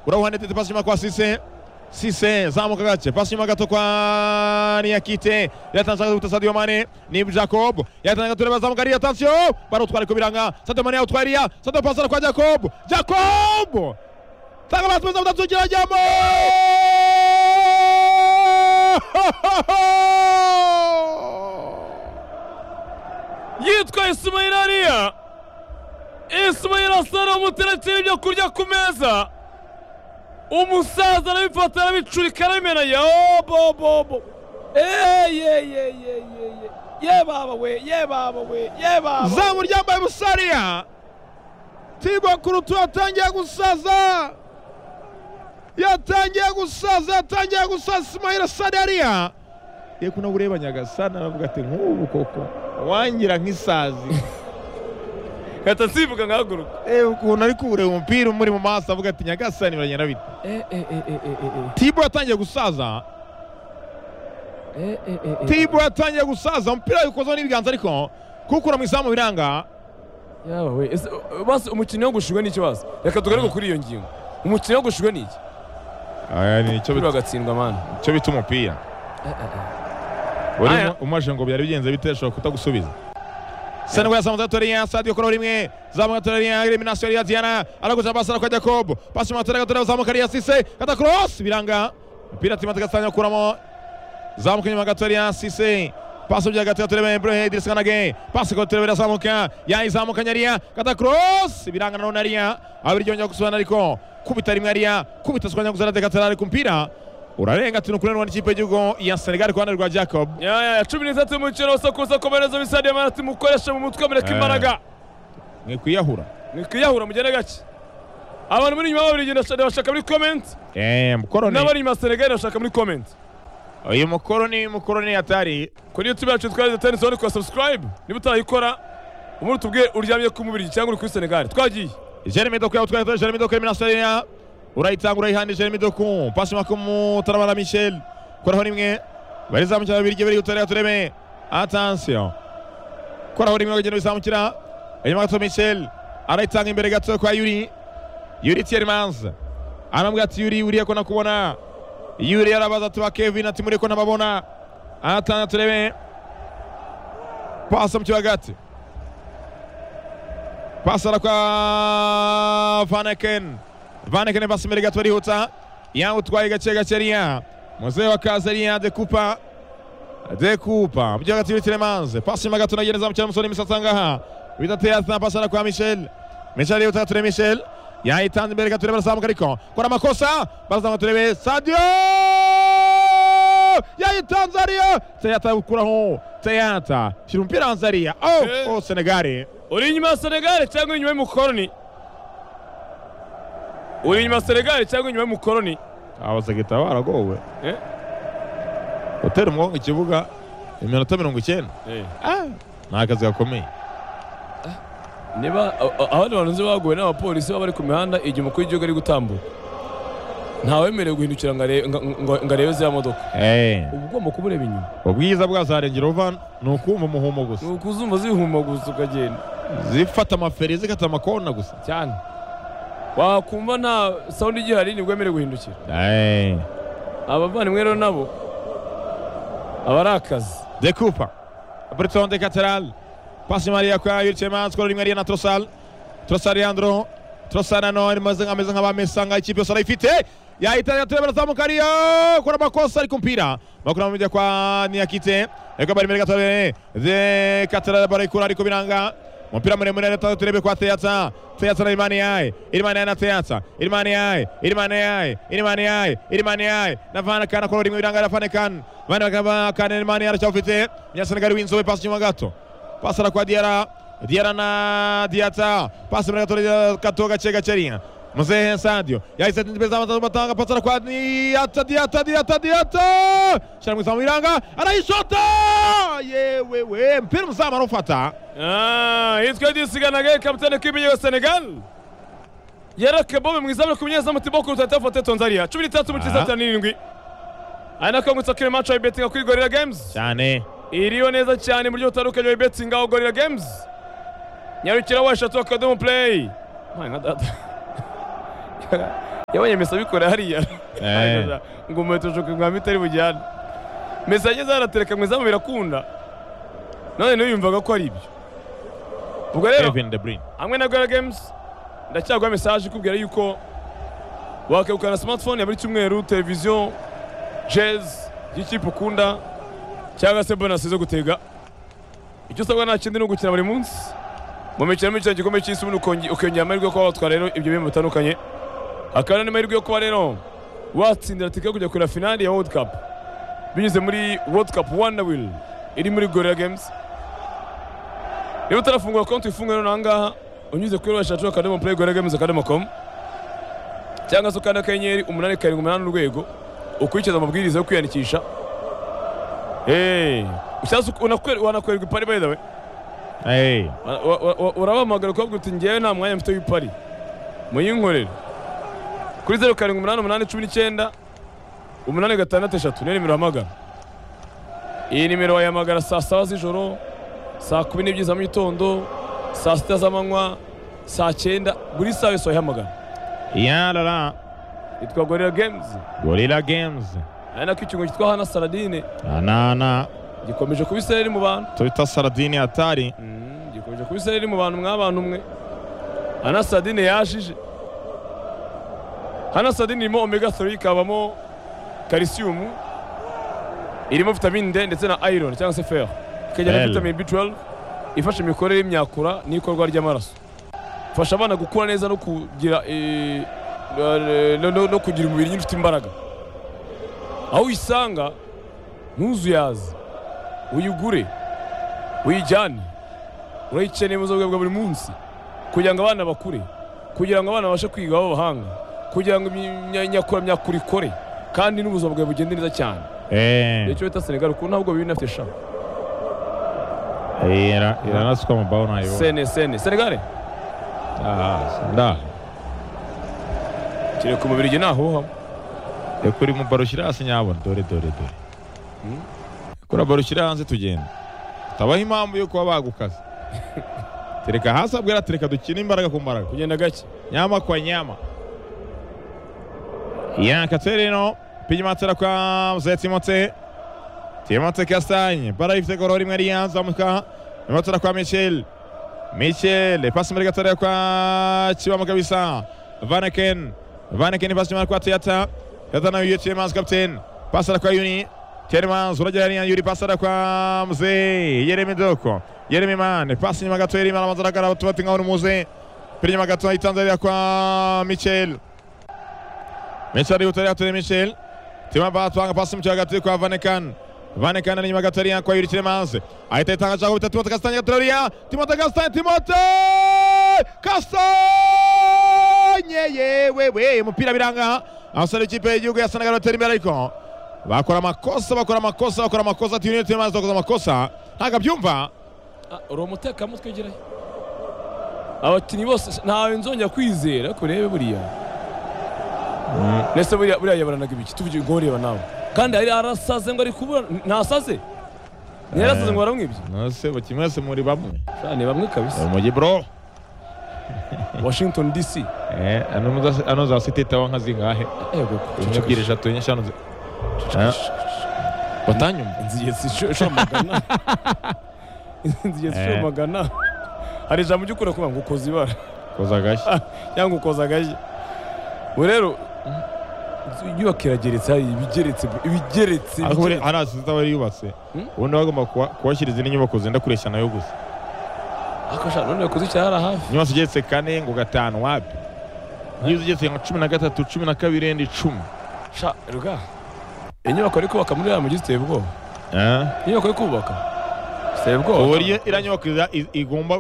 裏ててパス島kwa Sise Sise zamuka gace pasima gato kwa Niyakite yatanze guta Sadio Mane ni Jacob yatanze gato bazamuka ari attention bari utware kubiranga Sadio Mane utwariya Sadio pasara kwa Jacob Jacob tanga basubiza butazugira jamo yitwa Ismail Aliya Ismail asara umuterekera ibyo kurya ku meza umusaza arabifata arabicurika arabimena yobobobo yebabawe yebabawe yebabawe zamu ryambaye busariya Tibo Kurutu yatangiye gusaza yatangiye gusaza yatangiye gusaza Ismail Sadariya ye kuno bureba nyagasana aravuga ati nk'ubu koko wangira nk'isazi nkahita nsibuka nkahaguruka eh ukuntu ari kureba umupira umuri mu maso avuga ati nyagasani biragenda bite Tibo yatangiye gusaza Tibo yatangiye gusaza umupira yawukozeho n'ibiganza ariko kuwukura mu izamu biranga yabawe ese basi umukino wo gushigwa ni ikibazo reka tugaruke kuri iyo ngingo umukino wo gushigwa ni iki aya ni icyo buriya agatsindwa mani icyo bita umupira Aya. urimo umaje ngo byari bigenze bite ashobora kutagusubiza Senegal yazamuza gatoriya Sadio kuri rimwe zamuka gatoriya elimination ya Diana araguza basara kwa Jacob pasi mu gatoriya gatoriya zamuka ari Sise kata cross biranga umupira Timothy Gasanya kuramo zamuka inyuma gatoriya Sise pasi bya gatoriya turebe Ibrahim Idris Kanage pasi ko turebe zamuka yayizamuka nyariya kata cross biranga none ariya abiri yongera gusubana ariko kubita rimwe ariya kubita swanya guzara de gatoriya ari kumpira urarenga tino kurana n'ikipe y'igihugu ya Senegal ku ruhande rwa Jacob yaya cumi n'itatu y'umukino usakuza komereza bisadiye manati mukoresha mu mutwe mureke Eh. imbaraga ngikwiyahura mwikiyahura mugende gake abantu muri inyuma babiri genda bashaka muri komenti Eh, mukoroni n'abari inyuma ya senegali bashaka muri komenti uyu mukoroni mukoroni atari kuri youtube yacu twari tani zone kwa subscribe niba utarayikora umuri tubwiye uryamye ku mubiri cyangwa uri kuri senegali twagiye jeremy doku yawutwaye dore jeremy doku iminasariya urayitanga urayihana jeremy doku pasi maka umutarabara michel koraho rimwe barizamukira babiri igihe bari gutorera tureme atansiyo koraho rimwe bagenda bizamukira inyuma gato michel arayitanga imbere gato kwa yuri yuri tiyerimanzi aramubwira ati yuri uriya ko nakubona yuri yarabaza ati ba kevin ati muri ko nababona aratanga tureme pasi mu kibuga hagati pasara kwa vaneken vaneken pasi imbere gato barihuta yawutwaye gake gake ariya muzehe wa kazi ariya dekupa dekupa mujyi hagati y'ibitiremanze pasi inyuma gato nagenda zamukira umusore w'imisatsi ahangaha wita teyazina pasara kwa michel michel yihuta ture michel yayitanze imbere gato urebe arazamuka ariko kora amakosa barazamuka turebe sadio yayitanze ariya teyata gukuraho teyata shyira umupira hanze ariya Eh. oh, oh senegari uri inyuma ya senegali cyangwa uri inyuma y'umukoroni uri inyuma ya senegali cyangwa inyuma y'umukoroni abasegita baragowe Eh? gutera umugongo ikibuga iminota mirongo icyenda ni akazi gakomeye niba abandi bantu nzi baguwe n'abapolisi baba bari ku mihanda igihe umukuru w'igihugu ari gutambuka ntawemerewe guhindukira ngo arebe- ngo- ngo- ngo arebe ziriya modoka uba ugomba kuba ureba inyuma ubwiza bwazarengera uva ni ukumva umuhumo ni gusa ukuzumva zihumaguza ukagenda zifata amaferi zikata amakona gusa cyane wakumva nta sawundi igihari nibwo wemerewe guhindukira abavandimwe rero nabo aba ari akazi dekupa briton de kateral pasi mariya kwa yurikema skoro rimwe ariya na trosal trosal yandro trosal nano imeze ameze nk'abamesa nka ikipe yose arayifite yahita yatureba arazamuka ariya kora amakosa ari kumpira bakura mu mijya kwa niyakite ariko bari imbere gatore de kateral barayikura ariko biranga umupira muremure atatu turebe kwa teyatsa teyatsa na irimani yaye irimani yaye na teyatsa irimani yaye irimani yaye irimani yaye irimani yaye na vana kana kora rimwe biranga na fane kan vana kana kana irimani yaye aracyafite nyasenegari winzobe pasi nyuma gato pasara kwa diara diara na diata pasi muri gato gato gace gaceriya muzehe sadio yahise imbere z'amatanga pasara kwa diata diata diata diata shira mu izamu biranga arayishota yewe we mpira umuzamu arufata Ah, yitwa disiganage kapitene k'ibiye wa senegal yaraka bobe mu izamu ku munyezamu tibo ku rutata fote tonzaria cumi n'itatu mu Aha. cyisatira n'irindwi ari nako ngutsa kiri maci wa ibetinga kuri gorira games cyane iriho neza cyane mu buryo butandukanye wa ibetinga wa gorira games nyarukira wa eshatu akadomo play Mwana data yabonye mesa abikora hariya Eh. ngo umuheto ushuka umwami itari bujyane mesa ageze aratereka mu izamu birakunda none ntiyumvaga ko ari ibyo ubwo rero Kevin De Bruyne hamwe na Guerra Games ndacyaguha mesaje ikubwira yuko wakegukana na smartphone ya buri cyumweru televiziyo jezi y'ikipe ukunda cyangwa se bonasi zo gutega icyo usabwa nta kindi ni ugukina buri munsi mu mikino mikino igikombe cy'isi ubundi ukonge- ukongera amahirwe yo kuba watwara rero ibyo bihembo bitandukanye hakaba n'amahirwe yo kuba rero watsindira tike yo kujya kureba finali ya world cup binyuze muri world cup wonder wheel iri muri gorilla games niba utarafungura konti wifungure noneho ahangaha unyuze kuri www akadomo play gorilla games akadomo com cyangwa se ukanda akanyenyeri umunani karindwi umunani urwego ukurikiza amabwiriza yo kwiyandikisha Eh, cyangwa se unakwe- wanakwereka ipari by the way Eh, Wa- wa- wa- wa- urabahamagara ukababwira uti ngewe nta mwanya mfite w'ipari muyinkorere kuri zeru karindwi umunani umunani cumi n'icyenda umunani gatandatu eshatu niyo nimero uhamagara iyi nimero wayihamagara saa saba z'ijoro saa kumi n'ebyiri za mu gitondo saa sita z'amanywa saa cyenda buri saha yose wayihamagara yalala yitwa gorira gemuzi Gorilla Games ari nako ikigo cyitwa hana saradine anana gikomeje kuba isereri mu bantu tubita Saradini Atari Mm, gikomeje kuba isereri mu bantu mwabantu mwe hana sadine yashije hana sadine irimo omega 3 ikabamo calcium irimo vitamine D ndetse na iron cyangwa se fer ikagira na Belle. vitamine B12 ifasha imikorere y'imyakura n'ikorwa ry'amaraso ifasha abana gukura neza no kugira eh, eh, no, no, no kugira umubiri nyine ufite imbaraga aho uyisanga ntuzuyaze uyigure uyijyane urayikeneye mu buzima bwawe bwa buri munsi kugira ngo abana bakure kugira ngo abana babashe kwiga b'abahanga kugira ngo imyakuramyakura ikore kandi n'ubuzima bwawe bugende neza cyane eh icyo bita senegal kuko ntabwo biba binafite sha era iranasukwa mu bao nayo sene sene senegal ah nda kereka umubiri igihe nahuha ekuri mu baro ushyira hasi nyabona dore dore dore Hmm? kura baro ushyira hanze tugenda tabaho impamvu yo kuba bagukaza tereka hasi abwira tereka dukine imbaraga ku mbaraga kugenda gake nyama kwa nyama ya katerino pigimatera kwa mzee timote timote kastanye bara ifite goro rimwe riyanzamuka imatera kwa michel michel pasi muri gatare kwa kibamo kabisa vaneken vaneken pasi muri kwa teata teata na yuri tiemans kapten pasara kwa yuni Tiemans uragera ni yuri pasara kwa mzee yeremi doko yeremi mane pasi nyuma gato yeremi aramazara gara tubatinga urumuze Pili nyuma gato ayitanzarira kwa Michel. Michel ariutari atere Michel. Tima batwanga pasi mchwa gato kwa Vanekan. Vanekan ari nyuma gato ariya kwa Yuri Tilemanze. Ahita itanga chako bitatu Timote Kastanya Traoria. Timote Kastanya Timote! Kastanya yewewe mupira biranga. Abasore ikipe y'igihugu ya Senegal batera imbere ariko bakora amakosa bakora amakosa bakora amakosa Yuri Tilemanze bakoze amakosa ntabwo abyumva. uri umutekamutwe gerayo abakinnyi bose ntawe nzongera kwizera ariko urebe buriya ndetse buriya buriya yabaranaga ibiki tuvuge ngo ureba nawe kandi hari arasaze ngo ari kubura ntasaze ntiyarasaze ngo baramwibye Nose kimwe se muri bamwe. Sha, ni bamwe kabisa Umugi bro. washington dc Eh, ano muza- ano zasitetawa nka zingahe yego ebyiri eshatu enye eshanu zi- Ah, batanyumva inzigezi ishomagana inzigezi Eh. ishomagana hari ijambo ujya ukura kuvuga ngo ukoza ibara koza agashyi cyangwa ukoza agashyi ubu rero inzu- inyubako irageretse hari ibigeretse ibigeretse ariko buri ibigeretse. hari asita wari yubatse Hmm? ubundi bagomba kuba- kubashyira izindi nyubako zenda kureshya nayo gusa ariko sha none kuzi cyara hafi inyubako igeretse kane ngo gatanu wapi iyo igeretse nka cumi na gatatu cumi na kabiri ndi icumi sha ruga inyubako ariko kubaka muri iriya mujyi ziteye ubwoba Ah, inyubako yo kubaka ziteye ubwoba ubu iriya iriya nyubako iza- i- igomba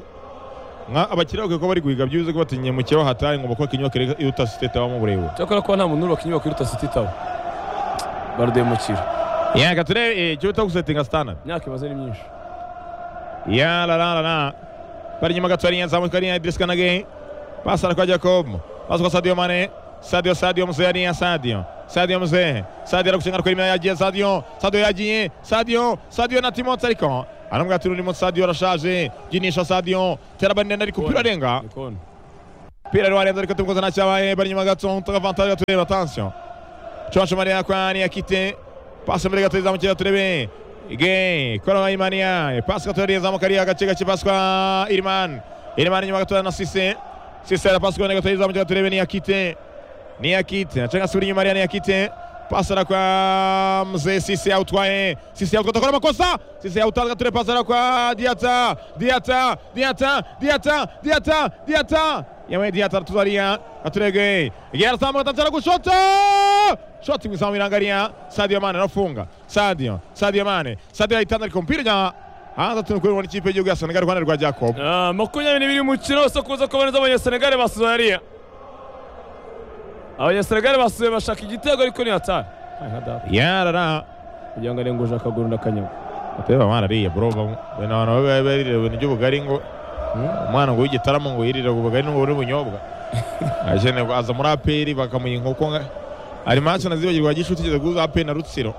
nka abakiriya bakwiye kuba bari guhiga byibuze ko batinye mu kibaho hatari ngomba kubaka inyubako iri- iruta siteta wamo uburebure cyakora kuba nta muntu urubaka inyubako iruta siti tawa barademukira yanga turebe icyo bita gusetinga standard imyaka imaze ni myinshi Ya la la la la. Pari nyuma gato ari yanzamu kari ya Idris Kanage. Pasa kwa Jacob. Pasa kwa Sadio Mane. Sadio Sadio mzee ari ya Sadio. Sadio mzee. Sadio arakushanga kwa imya yagiye Sadio. Sadio yagiye. Sadio. Sadio na Timote ariko. Anamwatira urimo Sadio arashaje. Ginisha Sadio. Terabande ndari kupira Kone. renga. ni kone umupira wari warenze ariko tumukoze nta cyabaye bari inyuma gato tanga avantage gatureba tansiyo conce mariya kwa niyakite pasi mbere gato izamukira turebe ge kora imaniya pasi gato yariyezamu kariya gace gake pasi kwa irimani irimani inyuma gato na sise sise arapasi kubona gato yizamukira turebe niyakite niyakite acanga suri inyuma ariya niyakite pasara kwa mzee sisi autwaye sisi autwaye atakora makosa sisi autwaye gature pasara kwa diata diata diata diata diata diata yamaye diata tuzaria aturege igera samu gatantara gushota shoti mwisamu irangaria sadio mane arafunga sadio sadio mane sadio ahitana ariko umupira ujya hanze tunukurwa n'ikipe y'igihugu ya senegal rwanda rwa jacob makumyabiri n'ibiri umukino wose kuza kuboneza abanyasenegal basuye hariya abanyasenegali basuye bashaka igitego ariko ni hatari yarara kugira ngo arenguje akaguru n'akanyago ateba mwana ariye bro bene abantu babe barire ibintu by'ubugari ngo umwana ngo w'igitaramo ngo yirire ubugari ngo n'ubunyobwa ajene ngo aza muri aperi bakamuha inkoko nka ari match nazibagirwa gishuti kigeze guza aperi na rutsiro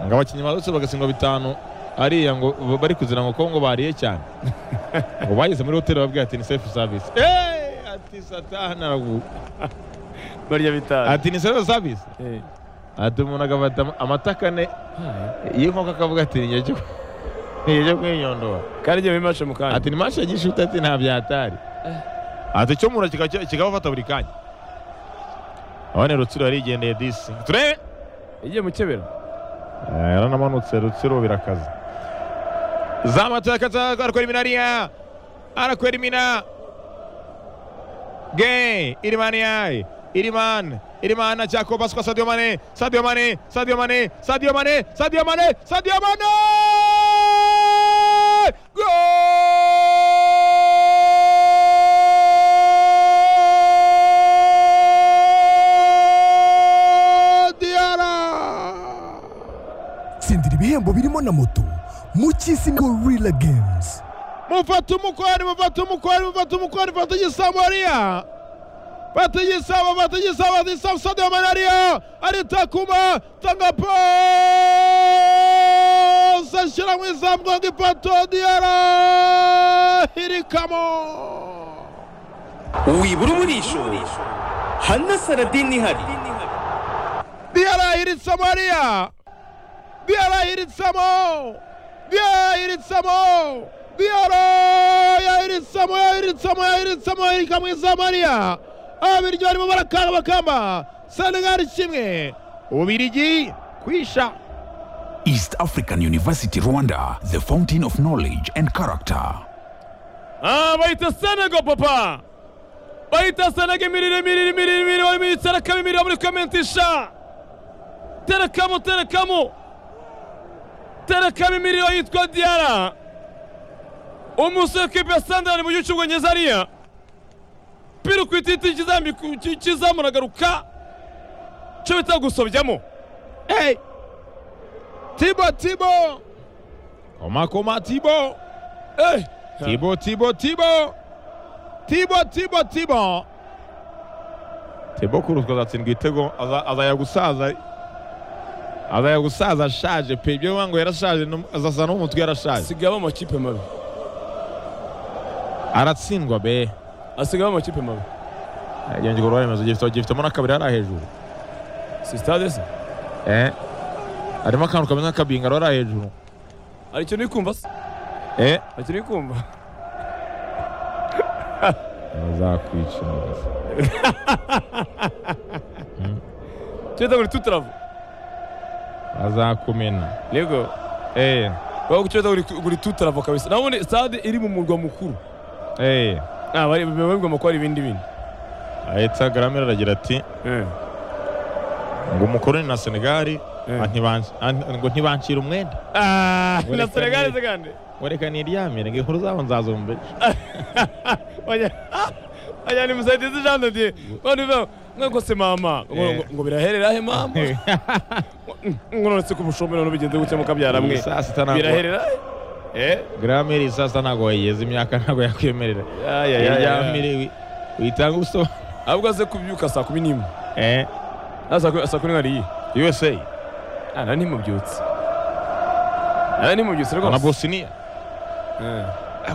ngo abakinnyi ba rutsiro bagatsindwa bitanu ariya ngo bari kuzira ngo kongo bariye cyane ngo bageze muri hoteli babwira ati ni safe service ati satana aravuga barya bitanu ati ni serevo savisi ati umuntu agafata amata ane y'inkoko akavuga ati igihe cyo igihe cyo kwinyondora kandi igihe bimashe mu kanya ati ni mashe gishuti ati nta byatari ati cyo mura kikabafata buri kanya abone rutsiro yarigendeye disi turebe igiye mu kibero yaranamanutse rutsiro birakaze zamata yakata arakwera iminariya arakwera imina Gay, Iriman yai, Iriman, Iriman na Jaco pas kwa Sadio Mane, Sadio Mane, Sadio Mane, Sadio Mane, Sadio Mane, Sadio Mane! Gol! Diara! Sindira ibihembo birimo na moto mu cyisi Gorilla Games. mufata umukwari mufata umukwari mufata umukwari mufata igisambo hariya fata igisambo fata igisambo fata igisambo sade wa malariya aritakuma tanga pasi ashyira mu isambu ngo ipato diyara hirikamo wibura umurisho hana saradini ihari diyara hiritsamo hariya diyara hiritsamo diyara hiritsamo Diara yahiritsamo yahiritsamo yahiritsamo yahirika mu izamariya abiryo barimo barakanga bakamba senegali kimwe ubirigi kwisha East African University Rwanda, the fountain of knowledge and character. Ah, bayita Senegal papa. Bayita Senegal mirire mirire mirire mirire wari muri terekamo imirire muri komentisha. Terekamo terekamo. Terekamo imirire yitwa Diara. umusore kipe sandari mu gihugu cy'ubwongereza ariya pira ku ititi cy'izamu uragaruka cyo bita gusobyamo hey tibo tibo koma koma tibo hey tibo tibo tibo tibo tibo tibo tibo kurutwa azatsindwa igitego azajya gusaza azajya gusaza ashaje pe ibyo bivuga ngo yarashaje azasa n'umutwe yarashaje sigaho amakipe mabi aratsindwa be asigaho amakipe mabi yongera ibikorwa remezo gifitemo n'akabiri hariya hejuru si sitade se eh harimo akantu kameze nk'akabingaro hariya hejuru hari ikintu uri kumva se eh hari ikintu uri kumva bazakwica neza cyita ngo ni tutaravu bazakumena yego eh wowe ucyeza uri tutaravu kabisa nabone stade iri mu murwa mukuru eh babigomba kuba ari ibindi bintu ahita garamera aragira ati ngo umukoroni na senegali ngo ntibancira umwenda na senegali se kandi wereka niryamire ngo inkuru zabo nzazumvisha ajyana imusaidizi jean de dieu none bivuga ngo se mama ngo biraherera he mama ngo none se ku bushombe none bigenze gutya mukabyara mwe biraherera he garamera iyi saa sita ntabwo wayigeze imyaka ntabwo yakwemerera iryamire uyitanga ubusobanuro ahubwo aze kubyuka saa kumi n'imwe eh saa kumi n'imwe ari usa nta ntimubyutse nta ntimubyutse rwose na bosiniya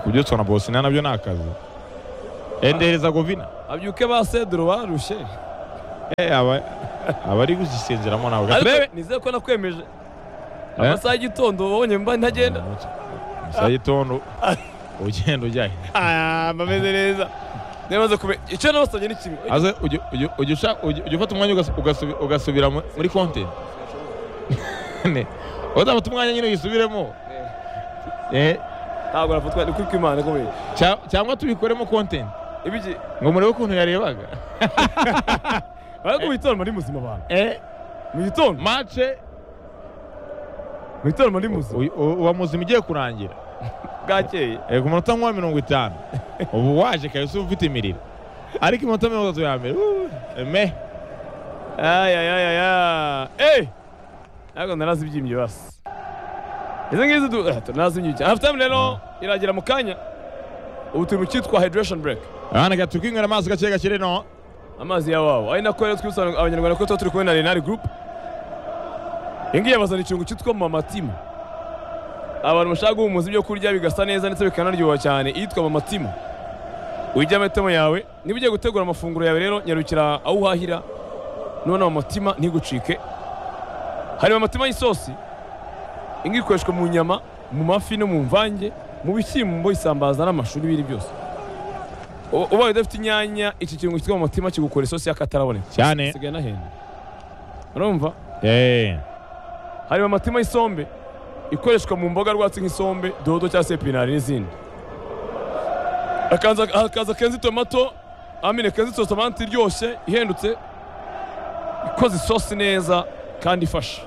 kubyutswa na bosiniya nabyo ni akazi endereza govina abyuke ba sedro barushe Eh, aba abari guzisengeramo ntabwo gaturebe ariko nizere ko nakwemeje amasaha y'igitondo wabonye mba ntagenda saa gitondo ugenda ujyahe bameze neza ntibaze kumenya icyo nabasabye ni kimwe aze ujya- ujya- ujya usha- ujya ujya ufata umwanya ugasu- ugasu- ugasubira mu- muri konti Ne. udafata umwanya nyine uyisubiremo Eh, ntabwo nafatwa ni kuri kw'imana ikomeye cya- cyangwa tubikoremo content ibiki ngo murebe ukuntu yarebaga ariko mu gitondo muri muzima abantu Eh, mu gitondo mace mu gitondo muri muzima uyu- u- uwa muzima igiye kurangira bwakeye Eh, ku munota nka mirongo itanu ubu waje kabisa uba ufite imiriro ariko iminota mirongo itatu ya mbere uh, me ayayayaya eyi ntabwo narazi ibyimbi basi izi ngizi du ah, narazi ibyimbi cyane hafu tayimu rero iragera mu kanya ubu turi mu cyitwa hayidiresheni bureke abana gatu kwinywera amazi gake gake rero amazi ya wabo ari nako rero twibutsa abanyarwanda ko tuba turi kumwe na renari gurupe iyi ngiyi yabazana ikirungo cyitwa mamatima abantu bashaka guhumuza ibyo kurya bigasa neza ndetse bikanaryoha cyane iyitwa mamatima ujya amatemo yawe niba ugiye gutegura amafunguro yawe rero nyarukira aho uhahira none mamatima ntigucike hari mamatima y'isosi iyi ngiyi ikoreshwa mu nyama mu mafi no mu mvange mu bishyimbo isambaza n'amashu n'ibindi byose U- ubaye udafite inyanya iki kirungo cyitwa mamatima kigukora isosi y'akataraboneka cyane sigaye nahenda urumva eh hari amatima y'isombe ikoreshwa mu mboga rwatsi nk'isombe dodo cyangwa se pinari n'izindi hakaza hakaza kenzi tomato amine kenzi tomato iryoshye ihendutse ikoze isosi neza kandi ifasha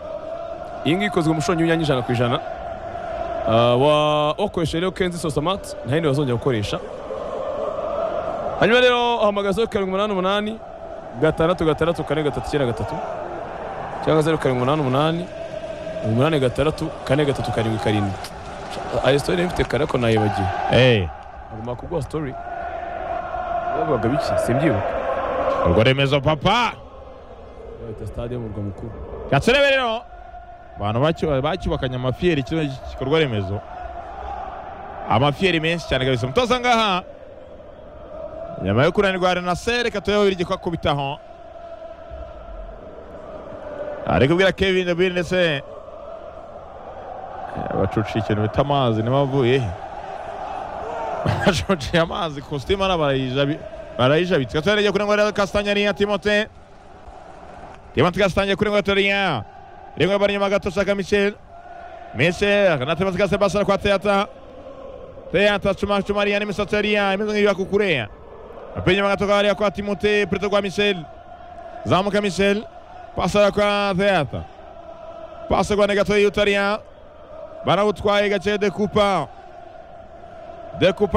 iyi ngiyi ikozwe mu mushongi w'inyanya ijana ku ijana Ah, wa- wakoresheje rero kenzi tomato nta yindi wazongera gukoresha hanyuma rero uhamagara zeru karindwi umunani umunani gatandatu gatandatu kane gatatu icyenda gatatu cyangwa zeru karindwi umunani umunani umunani gatandatu kane gatatu karindwi karindwi ayo sitori nari mfite kare ariko nayibagiwe eh agomba kuguha sitori bavugaga biki simbyibuka urwo remezo papa bayita stade yo mu murwa mukuru gaturebe rero abantu bacyu- bacyubakanye amafiyeri kino gikorwa remezo amafiyeri menshi cyane kabisa umutoza ngaha nyuma yo kunanirwa renaseri reka turebe abiri ko akubitaho ari kubwira kevin de Bruyne ndetse eh, bacuciye ikintu bita amazi niba avuye he bacuciye amazi kositimu hano barayijabi- barayijabitse gaturebe rero kunanirwa rero kasitanya niya timote Diamante Castanha kuri ngatoria. Rimwe bari nyuma gato shaka Michel. Michel anatemaza kwa Sebastian kwa Teata. Teata chuma chumaria ni misoteria imezongi ya kukurea. Apenya magato kwa Aria kwa Timote preto kwa Michel. Zamuka Michel. Pasa kwa Teata. Pasa kwa negato yutaria. Barawutwaye gace de Coupa. De Coupa